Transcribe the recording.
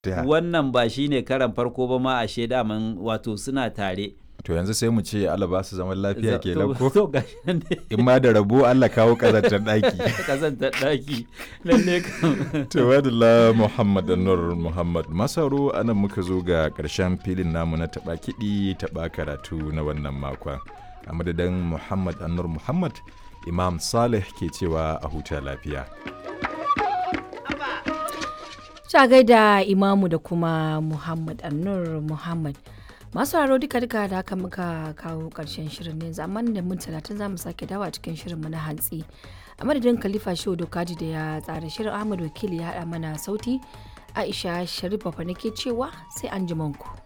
Ta. wannan ba shine karan farko ba ma ashe daman wato suna tare to yanzu sai mu ce Allah ba su zaman lafiya ke To- ko to gashi nan dai in ma da rabo Allah kawo kazantar ɗaki kazantar ɗaki lalle kam to wadala Muhammad Anwar Muhammad Masaro anan muka zo ga ƙarshen filin namu na taɓa kiɗi taɓa karatu na wannan makon a madadin Muhammad Anwar Muhammad Imam Saleh ke cewa a huta lafiya Ta gaida Imamu da kuma Muhammad Annur Muhammad. Masu haro duka duka da haka muka kawo karshen shirin ne zaman da mun talatin za mu sake dawa cikin shirinmu na hantsi. A madadin Khalifa Shehu Dokaji da ya tsara shirin Ahmad Wakili ya haɗa mana sauti. Aisha Sharif Bafa nake cewa sai an ku.